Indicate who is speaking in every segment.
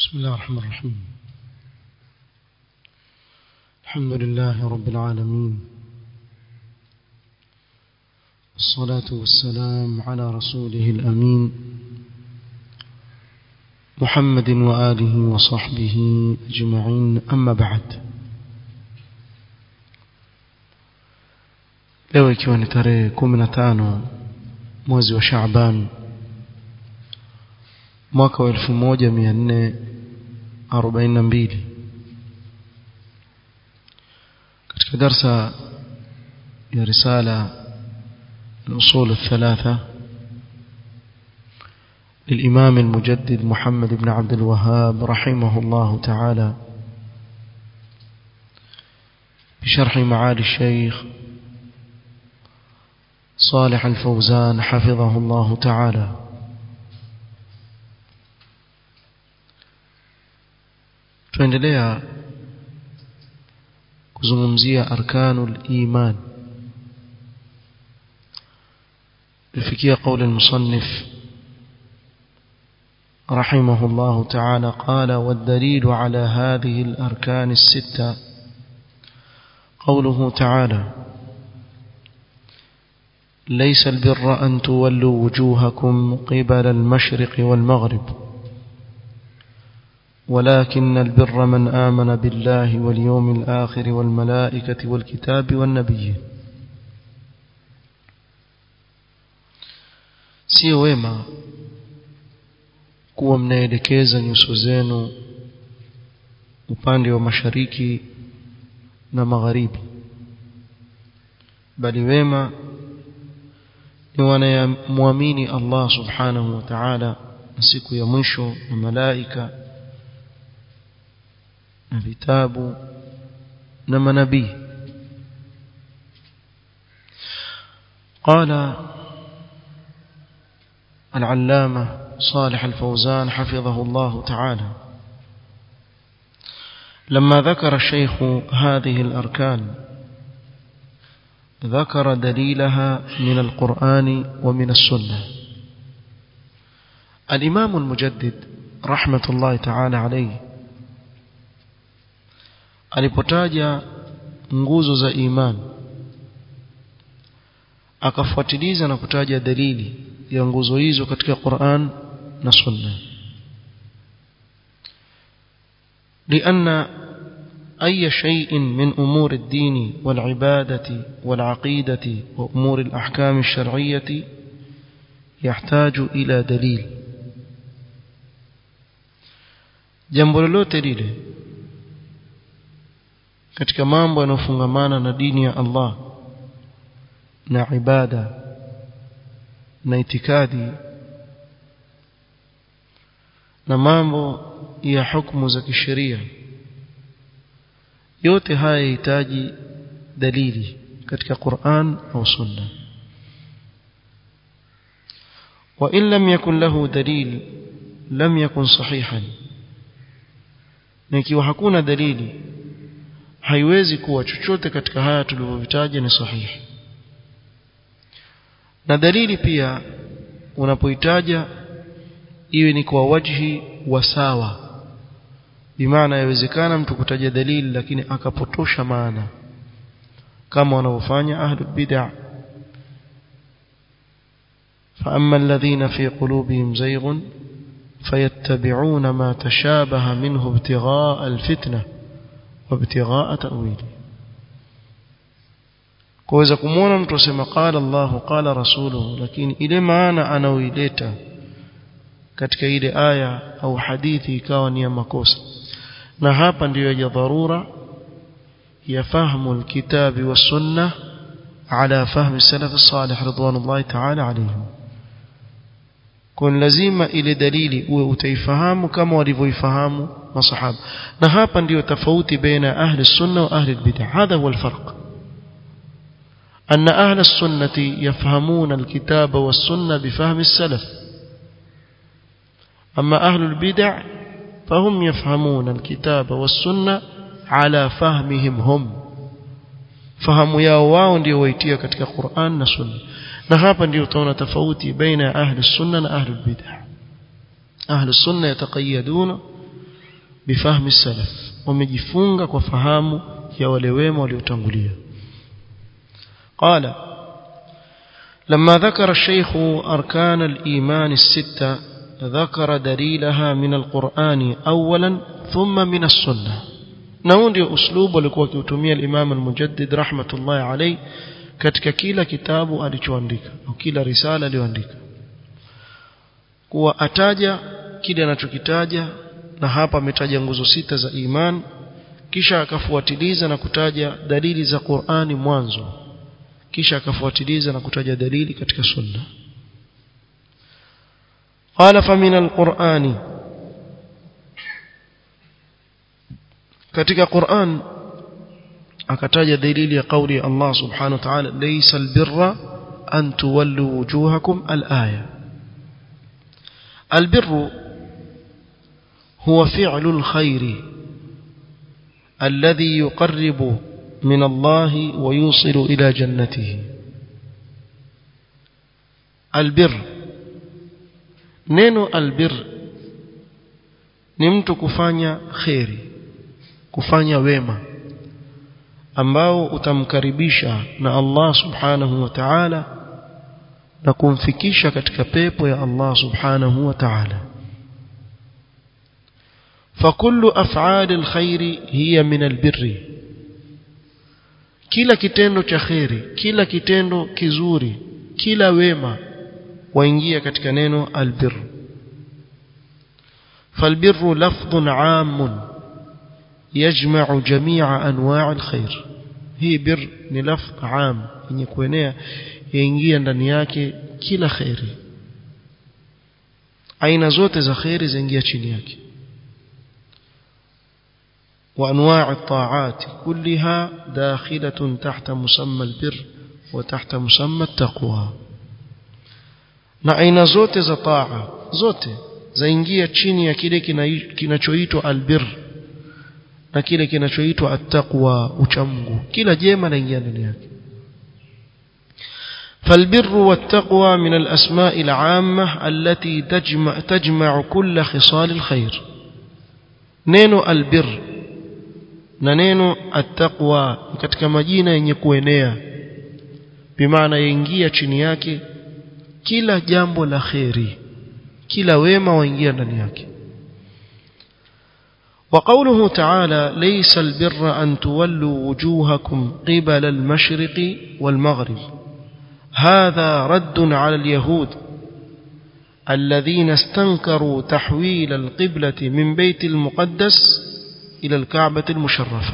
Speaker 1: بسم الله الرحمن الرحيم الحمد لله رب العالمين الصلاة والسلام على رسوله الأمين محمد وآله وصحبه أجمعين أما بعد leo ikiwa ni tarehe kumi na tano mwezi wa Shaaban mwaka wa elfu moja mia nne arobaini na mbili katika darsa ya risala الأصول الثلاثة للإمام المجدد محمد بن عبد الوهاب رحمه الله تعالى بشرح معالي الشيخ صالح الفوزان حفظه الله تعالى tuendelea kuzungumzia arkanul iman لفكية قول المصنف رحمه الله تعالى قال والدليل على هذه الأركان الستة قوله تعالى ليس البر أن تولوا وجوهكم قبل المشرق والمغرب ولكن البر من آمن بالله واليوم الآخر والملائكة والكتاب والنبيين sio wema kuwa mnaelekeza nyuso zenu upande wa mashariki na magharibi bali wema ni wanayemwamini Allah subhanahu wa ta'ala na siku ya mwisho na malaika na vitabu na manabii قال العلامة صالح الفوزان حفظه الله تعالى لما ذكر الشيخ هذه الأركان ذكر دليلها من القرآن ومن السنة الإمام المجدد رحمة الله تعالى عليه alipotaja nguzo za imani akafuatiliza na kutaja dalili ya nguzo hizo katika Qur'an na Sunna لأن أي شيء من أمور الدين والعبادة والعقيدة وأمور الأحكام الشرعية يحتاج إلى دليل jambo lolote lile katika mambo yanayofungamana na dini ya Allah na ibada na itikadi na mambo ya hukumu za kisheria yote haya yahitaji dalili katika Qur'an au Sunna وإن لم يكن له دليل لم يكن صحيحا nikiwa hakuna dalili haiwezi kuwa chochote katika haya tulivyovitaja ni sahihi na dalili pia unapoitaja iwe ni kwa wajhi wa sawa bimaana yawezekana mtu kutaja dalili lakini akapotosha maana kama wanavyofanya ahlu bid'ah فأما الذين في قلوبهم زيغ فيتبعون ما تشابه منه ابتغاء الفتنة وابتغاء تأويله kuweza kumwona mtu asema qala Allah qala rasuluhu lakini ile maana anaoileta katika ile aya au hadithi ikawa ni ya makosa na hapa ndiyo ya dharura ya fahamu alkitabi was sunnah ala fahmi salaf salih ridwanullahi ta'ala alayhim kun lazima ile dalili uwe utaifahamu kama walivyoifahamu masahaba na hapa ndiyo tofauti baina ahli sunna wa ahli bid'ah hadha huwa alfarq أن أهل السنة يفهمون الكتاب والسنة بفهم السلف أما أهل البدع فهم يفهمون الكتاب والسنة على فهمهم هم fahamu yao wao ndio waitia katika Qur'an na Sunna na hapa ndio utaona tofauti baina ya ahli sunna na ahli bid'ah ahli sunna yataqayyaduna bifahmi salaf wamejifunga kwa fahamu ya wale wema waliotangulia qala لما ذكر الشيخ أركان الإيمان الستة ذكر دليلها من القرآن أولا ثم من السنة نون أسلوب ولكوا كيوتمية الإمام المجدد رحمة الله عليه katika kila kitabu alichoandika au kila risala aliyoandika kuwa ataja kile anachokitaja na hapa ametaja nguzo sita za iman kisha akafuatiliza na kutaja dalili za Qur'ani mwanzo kisha akafuatiliza na kutaja dalili katika sunna qala fa min alqur'ani katika Qur'an akataja dalili ya kauli ya Allah subhanahu wa ta'ala laysa albirra an tuwallu wujuhakum alaya albirru هو فعل الخير الذي يقرب من الله ويوصل إلى جنته البر neno albir ni mtu kufanya kheri kufanya wema ambao utamkaribisha na Allah subhanahu wa ta'ala na kumfikisha katika pepo ya Allah subhanahu wa ta'ala فكل أفعال الخير هي من البر kila kitendo cha kheri kila kitendo kizuri kila wema waingia katika neno albir فالبر لفظ عام يجمع جميع انواع الخير hii bir ni lafdh am yenye kuenea yaingia ndani yake kila khairi aina zote za khairi zaingia chini yake وأنواع الطاعات كلها داخلة تحت مسمى البر وتحت مسمى التقوى na aina zote za taa zote zaingia chini ya kile kinachoitwa albir na kile kinachoitwa attaqwa uchamgu kila jema laingia ndani yake فالبر والتقوى من الأسماء العامة التي تجمع, تجمع كل خصال الخير نينو البر na neno attaqwa katika majina yenye kuenea bimaana yaingia chini yake kila jambo la kheri kila wema waingia ndani yake وقوله تعالى ليس البر أن تولوا وجوهكم قبل المشرق والمغرب هذا رد على اليهود الذين استنكروا تحويل القبلة من بيت المقدس إلى الكعبة المشرفة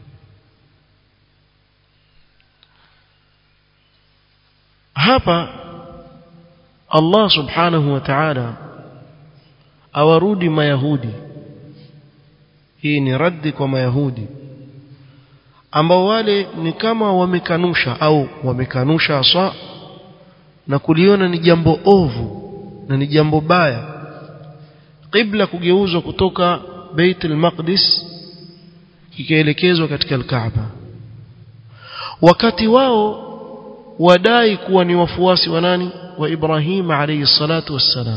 Speaker 1: hapa Allah subhanahu wa ta'ala awarudi mayahudi hii ni raddi kwa mayahudi ambao wale ni kama wamekanusha au wamekanusha aswa na kuliona ni jambo ovu na ni jambo baya qibla kugeuzwa kutoka Bait al-Maqdis kikaelekezwa katika al-Kaaba wakati wao wadai kuwa ni wafuasi wa nani wa Ibrahim alayhi salatu wassalam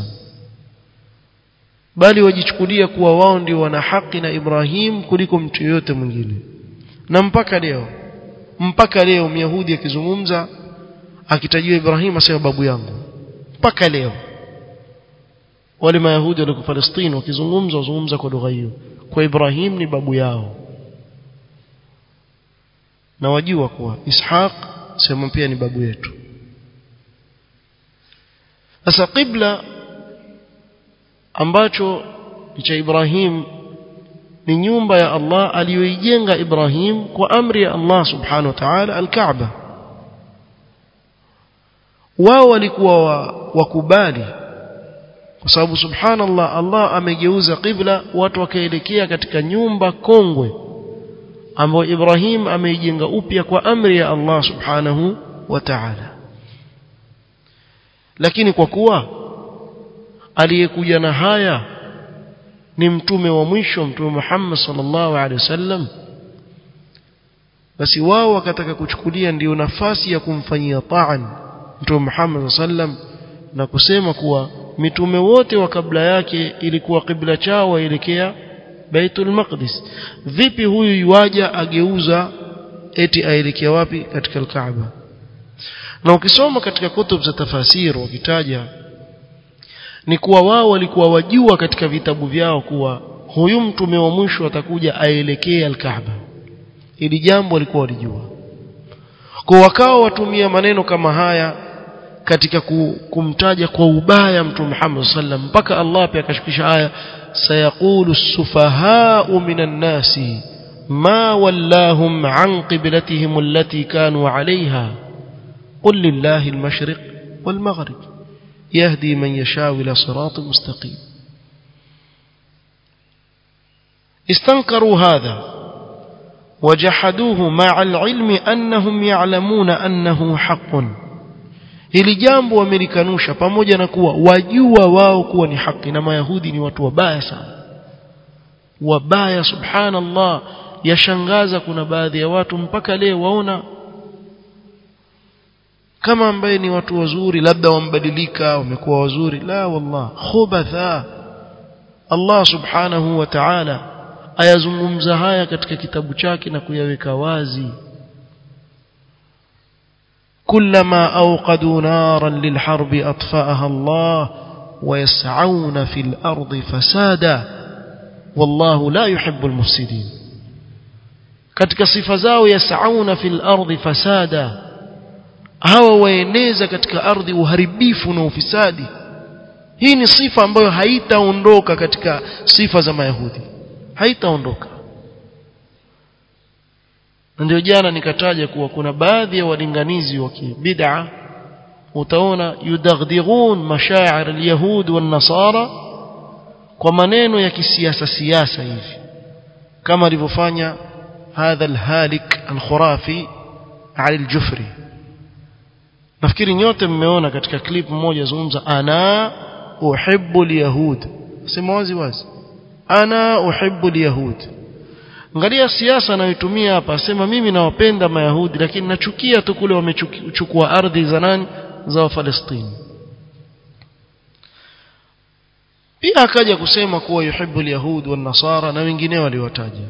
Speaker 1: bali wajichukulia kuwa wao ndio wana haki na Ibrahim kuliko mtu yote mwingine na mpaka leo mpaka leo myahudi akizungumza akitajiwa Ibrahim asema babu yangu mpaka leo wale mayahudi walioko Palestina wakizungumza wazungumza kwa lugha hiyo kwa Ibrahim ni babu yao na wajua kuwa Ishaq sema pia ni babu yetu sasa qibla ambacho ni cha Ibrahim ni nyumba ya Allah aliyoijenga Ibrahim kwa amri ya Allah subhanahu wa ta'ala al-Kaaba wao walikuwa wakubali kwa sababu subhanallah Allah amegeuza qibla watu wakaelekea katika nyumba kongwe ambayo Ibrahim ameijenga upya kwa amri ya Allah subhanahu wa ta'ala lakini kwa kuwa aliyekuja na haya ni mtume wa mwisho mtume Muhammad sallallahu alaihi wasallam basi wao wakataka kuchukulia ndiyo nafasi ya kumfanyia taan mtume Muhammad sallam na kusema kuwa mitume wote wa kabla yake ilikuwa kibla chao waelekea Baitul Maqdis vipi huyu yuaja ageuza eti aelekea wapi katika al-Kaaba na ukisoma katika kutub za tafasiri wakitaja ni kuwa wao walikuwa wajua katika vitabu vyao kuwa huyu mtume wa mwisho atakuja aelekea al-Kaaba ili jambo walikuwa walijua kwa wakao watumia maneno kama haya katika kumtaja kwa ubaya mtume Muhammad sallam mpaka Allah pia akashukisha aya sayaqulu as-sufaha'u minan nasi ma wallahum an qiblatihim allati kanu 'alayha qul lillahi al-mashriq wal-maghrib yahdi man yasha'u ila siratin mustaqim استنكروا هذا وجحدوه مع العلم أنهم يعلمون أنه حق hili jambo wamelikanusha pamoja na kuwa wajua wao kuwa ni haki na mayahudi ni watu wabaya sana wabaya subhanallah yashangaza kuna baadhi ya watu mpaka leo waona kama ambaye ni watu wazuri labda wambadilika wamekuwa wazuri la wallah khubatha Allah subhanahu wa ta'ala ayazungumza haya katika kitabu chake na kuyaweka wazi كلما أوقدوا نارا للحرب أطفأها الله ويسعون في الأرض فسادا والله لا يحب المفسدين katika sifa zao yasauna fil ardi fasada hawa waeneza katika ardhi uharibifu na ufisadi hii ni sifa ambayo haitaondoka katika sifa za mayahudi haitaondoka ndio jana nikataja kuwa kuna baadhi ya walinganizi wa bid'a utaona yudaghdighun mashaa'ir al-yahud wan-nasara kwa maneno ya kisiasa siasa hivi kama alivyofanya hadha al-halik al-khurafi Ali al-Jufri nafikiri nyote mmeona katika clip moja zungumza ana uhibbu al-yahud sema wazi wazi ana uhibbu al-yahud angalia siasa anayotumia hapa asema mimi nawapenda mayahudi lakini nachukia tu kule wamechukua ardhi za nani za wafalestini pia akaja kusema kuwa yuhibbu alyahud wan nasara na wengineo waliwataja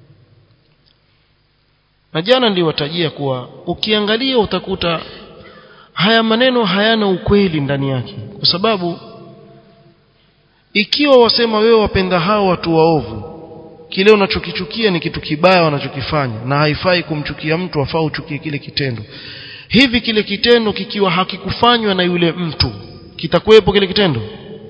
Speaker 1: na jana niliwatajia kuwa ukiangalia utakuta haya maneno hayana ukweli ndani yake kwa sababu ikiwa wasema wewe wapenda hao watu waovu kile unachokichukia ni kitu kibaya wanachokifanya na haifai kumchukia mtu afaa uchukie kile kitendo hivi kile kitendo kikiwa hakikufanywa na yule mtu kitakuwepo kile kitendo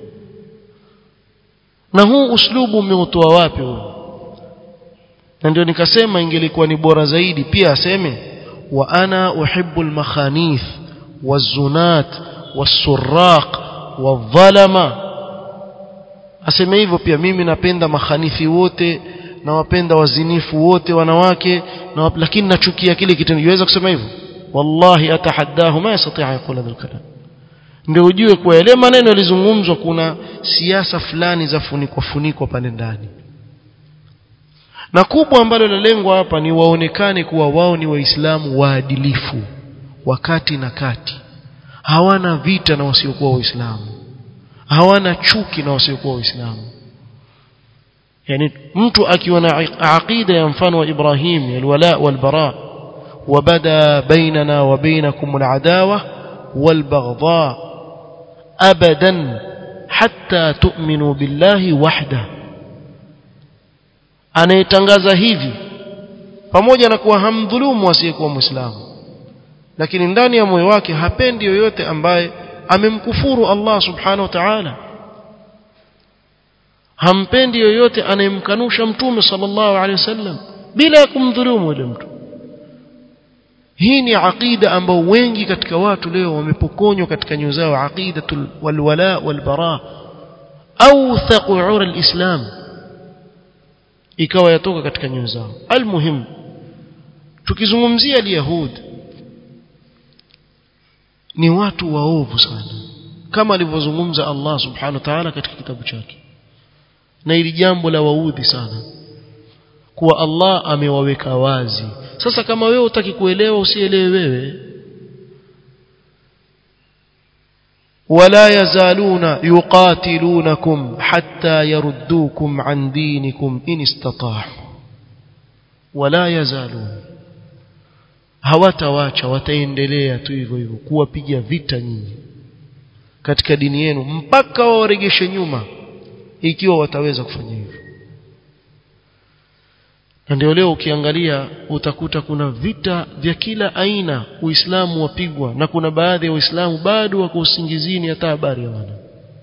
Speaker 1: na huu uslubu umeutoa wapi huu na ndio nikasema ingelikuwa ni bora zaidi pia aseme wa ana uhibbu almakhanith wazunat wasurraq wadhalama aseme hivyo pia mimi napenda makhanifi wote na wapenda wazinifu wote wanawake na wap, lakini nachukia kile kitendo yaweza kusema hivyo wallahi atahaddahu ma yastati' yaqul hadha kalam ndio ujue kwa yale maneno yalizungumzwa kuna siasa fulani za funikwa funikwa pale ndani na kubwa ambalo lalengwa hapa ni waonekane kuwa wao ni waislamu waadilifu wakati na kati hawana vita na wasiokuwa waislamu hawana chuki na wasiokuwa waislamu yani mtu akiwa na aqida ya mfano wa Ibrahim alwala walbara وبدا بيننا وبينكم العداوة والبغضاء أبدا حتى تؤمنوا بالله وحده anayetangaza hivi pamoja na kuwa hamdhulumu asiyekuwa muislamu lakini ndani ya moyo wake hapendi yoyote ambaye amemkufuru Allah subhanahu wa ta'ala hampendi yoyote anayemkanusha mtume sallallahu alaihi wasallam bila ya kumdhulumu yule mtu hii ni aqida ambao wengi katika watu leo wamepokonywa katika nyoyo zao aqidatul walwala walbara au thaqur alislam ikawa yatoka katika nyoyo zao almuhim tukizungumzia alyahud ni watu waovu sana kama alivyozungumza Allah subhanahu wa ta'ala katika kitabu chake na ili jambo la waudhi sana kuwa Allah amewaweka wazi sasa kama wewe utaki kuelewa usielewe wewe ولا يزالون يقاتلونكم حتى يردوكم عن دينكم إن استطاعوا ولا يزالون hawatawacha wataendelea tu hivyo hivyo kuwapiga vita nyinyi katika dini yenu mpaka wawaregeshe nyuma ikiwa wataweza kufanya hivyo na ndio leo ukiangalia utakuta kuna vita vya kila aina uislamu wapigwa na kuna baadhi ya waislamu bado wako usingizini hata habari hawana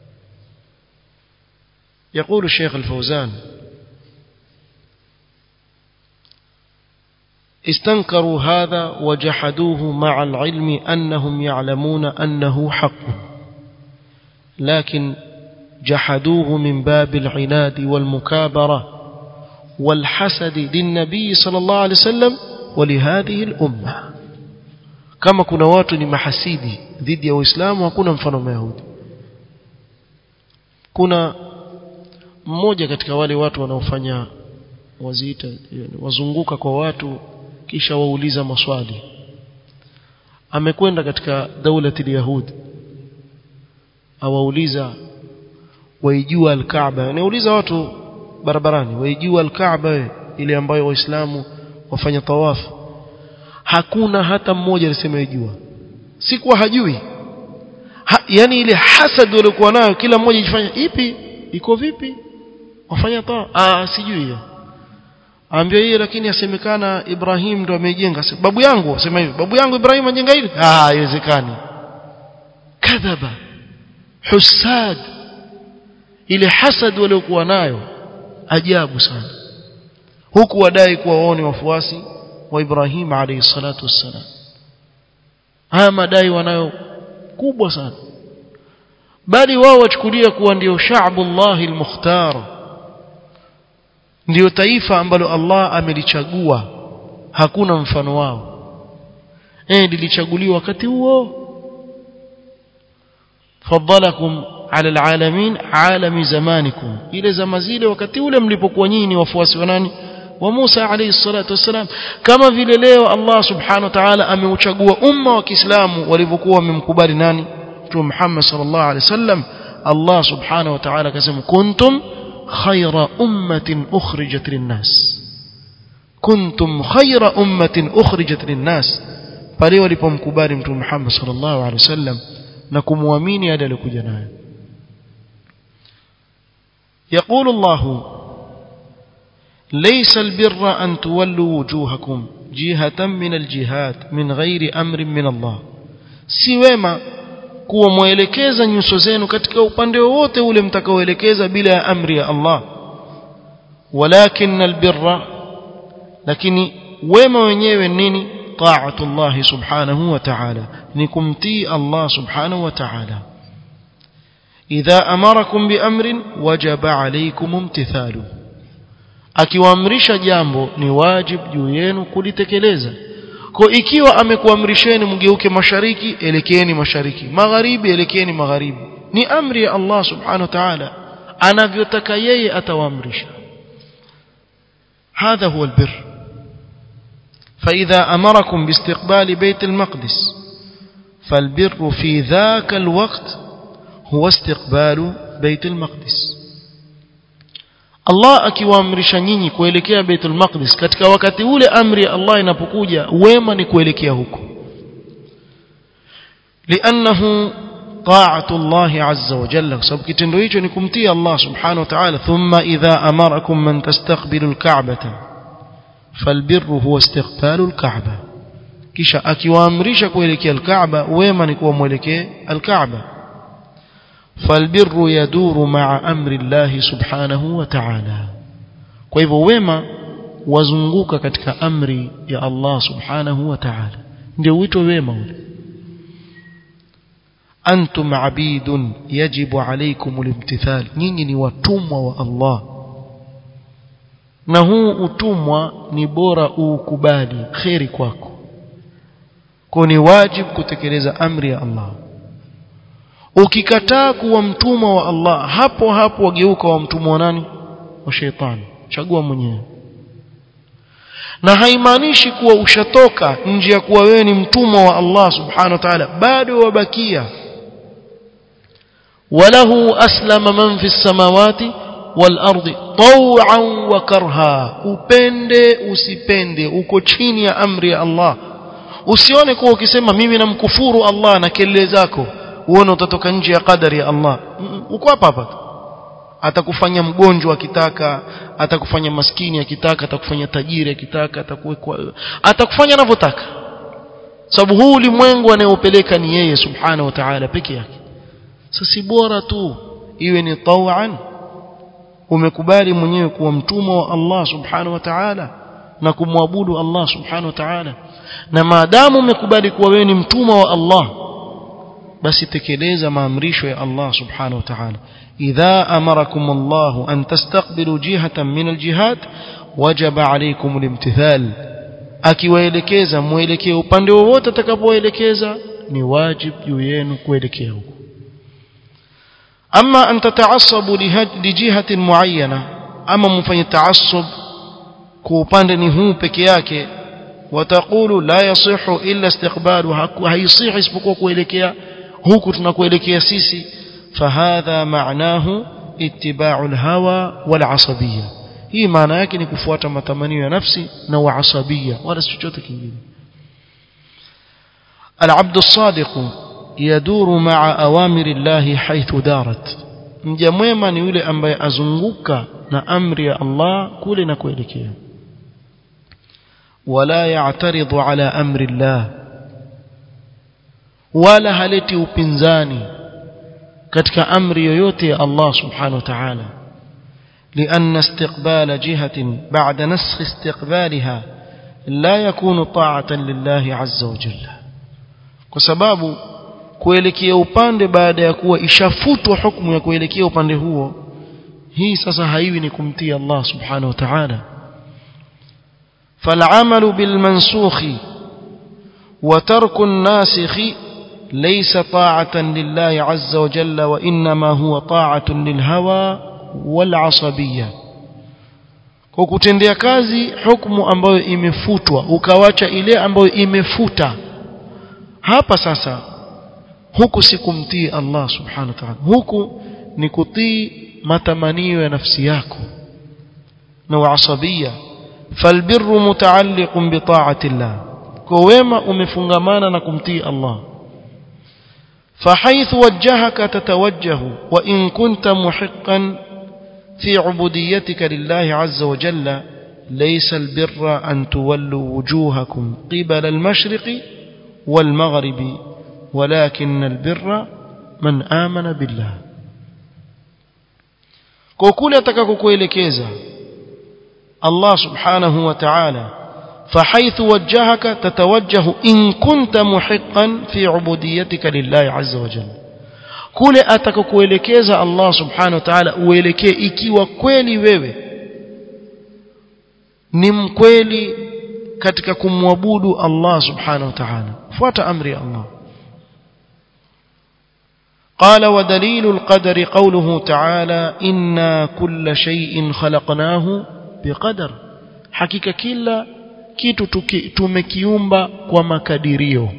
Speaker 1: يقول الشيخ الفوزان استنكروا هذا وجحدوه مع العلم أنهم يعلمون أنه حق لكن جحدوه من باب العناد والمكابرة والحسد للنبي صلى الله عليه وسلم ولهذه الأمة كما كنا watu ni mahasidi dhidi ya Uislamu hakuna mfano Mayahudi kuna mmoja katika wale watu wanaofanya waziita wazunguka kwa watu kisha wauliza maswali amekwenda katika daulati yahudi awauliza waijua al-Kaaba anauliza watu barabarani waijua al-Kaaba ile ambayo waislamu wafanya tawafu hakuna hata mmoja alisema yajua si kuwa hajui ha, yani ile hasad waliokuwa nayo kila mmoja jifanya ipi iko vipi wafanya tawafu ah sijui hiyo ambia yeye lakini asemekana Ibrahim ndo amejenga babu yangu asema hivi babu yangu Ibrahim ajenga hili ah haiwezekani kadhaba husad ile hasad waliokuwa nayo ajabu sana huku wadai kuwa wao ni wafuasi wa Ibrahim alayhi salatu wassalam haya madai wanayo kubwa sana bali wao wachukulia kuwa ndio sha'bullah al-mukhtar ndio taifa ambalo Allah amelichagua hakuna mfano wao eh lilichaguliwa wakati huo fadalakum ala alalamin alami zamanikum ile zama zile wakati ule mlipokuwa nyinyi wafuasi wa nani wa Musa alayhi salatu wasalam kama vile leo Allah subhanahu wa ta'ala ameuchagua umma wa Kiislamu walivyokuwa wamemkubali nani Mtume Muhammad sallallahu alayhi wasallam Allah subhanahu wa ta'ala akasema kuntum khayra ummatin ukhrijat linnas kuntum khayra ummatin ukhrijat linnas pale walipomkubali Mtume Muhammad sallallahu alayhi wasallam na kumwamini yale aliyokuja nayo يقول الله ليس البر أن تولوا وجوهكم جهة من الجهات من غير أمر من الله si wema kuwa mwelekeza nyuso zenu katika upande wowote ule mtakaoelekeza bila ya amri ya Allah walakin albirra lakini wema wenyewe nini taatu Allah subhanahu wa ta'ala ni kumtii Allah subhanahu wa ta'ala idha amarakum biamrin wajaba alaykum imtithalu akiwaamrisha jambo ni wajib juu yenu kulitekeleza kwa ikiwa amekuamrisheni mgeuke mashariki elekeeni mashariki magharibi elekeeni magharibi ni amri ya Allah subhanahu wa ta'ala anavyotaka yeye atawaamrisha هذا هو البر فإذا أمركم باستقبال بيت المقدس فالبر في ذاك الوقت هو استقبال بيت المقدس Allah akiwaamrisha nyinyi kuelekea Baitul Maqdis katika wakati ule amri ya Allah inapokuja wema ni kuelekea huko لأنه طاعة الله عز وجل sababu kitendo hicho ni kumtii Allah subhanahu wa ta'ala thumma idha amarakum man tastaqbilu al-ka'bata falbirru huwa istiqbalu al-ka'ba kisha akiwaamrisha kuelekea al-Ka'ba wema ni kuwa mwelekee al-Ka'ba فالبر يدور مع أمر الله سبحانه وتعالى kwa hivyo wema wazunguka katika amri ya Allah subhanahu wa ta'ala ndio wito wema ule antum abidun yajibu alaykum alimtithal nyinyi ni watumwa wa Allah na huu utumwa ni bora uukubali khairi kwako kwa ni wajibu kutekeleza amri ya Allah ukikataa kuwa mtumwa wa Allah hapo hapo wageuka wa mtumwa wa nani wa shetani chagua mwenyewe na haimaanishi kuwa ushatoka nje ya kuwa wewe ni mtumwa wa Allah subhanahu wa ta'ala bado wabakia وله أسلم من في السماوات والأرض طوعا وكرها upende usipende uko chini ya amri ya Allah usione kuwa ukisema mimi namkufuru Allah na kelele zako uone utatoka nje ya kadari ya Allah uko hapa hapa atakufanya mgonjwa akitaka atakufanya maskini akitaka atakufanya tajiri akitaka atakuwekwa atakufanya anavyotaka sababu huu ulimwengu anayeupeleka ni yeye subhanahu wa ta'ala peke yake sasa bora tu iwe ni tawan umekubali mwenyewe kuwa mtumwa wa Allah subhanahu wa ta'ala na kumwabudu Allah subhanahu wa ta'ala na maadamu umekubali kuwa wewe ni mtumwa wa Allah basi tekeleza maamrisho ya Allah subhanahu wa ta'ala idha amarakum Allah an tastaqbilu jihatan min aljihad wajaba alaykum alimtithal akiwaelekeza muelekee upande wowote atakapoelekeza ni wajib juu yenu kuelekea huko ama an tata'assabu lijihatin muayyana ama mfanye taassub kwa upande ni huu peke yake wataqulu la yasihu illa istiqbalu haisihi isipokuwa kuelekea huku tunakuelekea sisi fahadha maanahu ittiba'u alhawa wal asabiyya hii maana yake ni kufuata matamanio ya nafsi na uasabia wala si chochote kingine العبد الصادق يدور مع أوامر الله حيث دارت mja mwema ni yule ambaye azunguka na amri ya Allah kule na kuelekea wala ya'taridhu ala amri Allah wala haleti upinzani katika amri yoyote ya Allah subhanahu wa ta'ala لأن استقبال جهة بعد نسخ استقبالها لا يكون طاعة لله عز وجل وسباب kuelekea upande baada ya kuwa ishafutwa hukumu ya kuelekea upande huo hii sasa haiwi ni kumtii Allah subhanahu wa ta'ala فالعمل بالمنسوخ وترك الناسخ ليس طاعة لله عز وجل وإنما هو طاعة للهوى والعصبية kwa kutendea kazi hukumu ambayo imefutwa ukawacha ile ambayo imefuta hapa sasa huku si kumtii Allah subhanahu wa ta'ala huku ni kutii matamanio ya nafsi yako na uasabia falbirru mutaalliqun bi ta'ati Allah kwa wema umefungamana na kumtii Allah فحيث وجهك تتوجه وإن كنت محقا في عبوديتك لله عز وجل ليس البر أن تولوا وجوهكم قبل المشرق والمغرب ولكن البر من آمن بالله كوكولي أتكاكوكويلكيزا الله سبحانه وتعالى فحيث وجهك تتوجه إن كنت محقا في عبوديتك لله عز وجل kule atakakuelekeza Allah subhanahu wa ta'ala uelekee ikiwa kweli wewe ni mkweli katika kumwabudu Allah subhanahu wa ta'ala fuata amri ya Allah قال ودليل القدر قوله تعالى إنا كل شيء خلقناه بقدر حقيقة كلا kitu tumekiumba kwa makadirio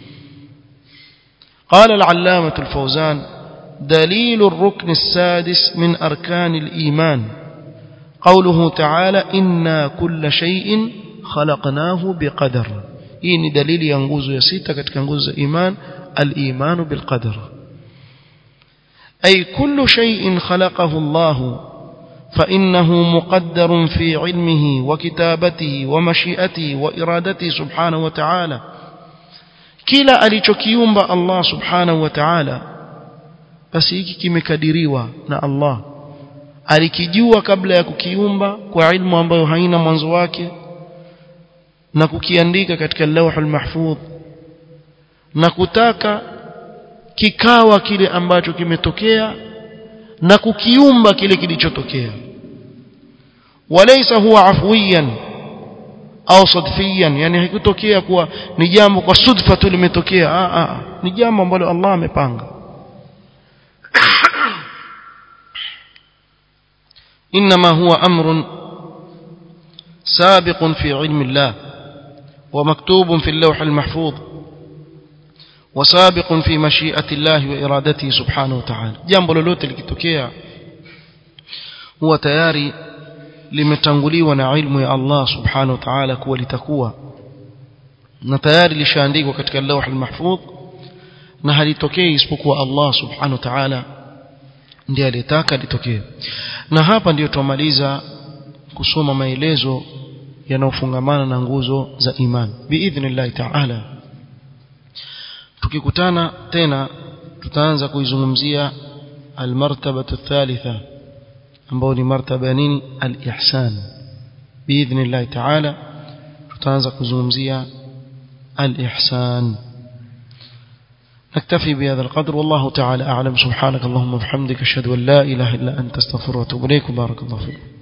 Speaker 1: قال العلامة الفوزان دليل الركن السادس من أركان الإيمان قوله تعالى إنا كل شيء خلقناه بقدر إني دليل ينغوز يسيتا كتك ينغوز إيمان الإيمان بالقدر أي كل شيء خلقه الله فإنه مقدر في علمه وكتابته ومشيئته وإرادته سبحانه وتعالى kila alichokiumba Allah subhanahu wa ta'ala basi hiki kimekadiriwa na Allah alikijua kabla ya kukiumba kwa ilmu ambayo haina mwanzo wake na kukiandika katika lauhul mahfudh na kutaka kikawa kile ambacho kimetokea na kukiumba kile kilichotokea walaysa huwa afwiyan au sadfiyan yani haikutokea kuwa ni jambo kwa sudfa tu limetokea a a ni jambo ambalo Allah amepanga انما هو امر سابق في علم الله ومكتوب في اللوح المحفوظ وسابق في مشيئة الله وإرادته سبحانه وتعالى jambo lolote likitokea huwa tayari limetanguliwa na ilmu ya Allah subhanahu wa ta'ala kuwa litakuwa na tayari lishaandikwa katika lawh al-mahfudh na halitokei isipokuwa Allah subhanahu wa ta'ala ndiye aliyetaka litokee na hapa ndiyo tumaliza kusoma maelezo yanayofungamana na nguzo za imani biidhnillah ta'ala tukikutana tena tutaanza kuizungumzia almartabatu thalitha ambao ni martaba ya nini alihsan biidhnillah ta'ala tutaanza kuzungumzia alihsan نكتفي بهذا القدر والله تعالى أعلم سبحانك اللهم وبحمدك أشهد أن لا إله إلا أنت استغفرك وأتوب إليك بارك الله فيكم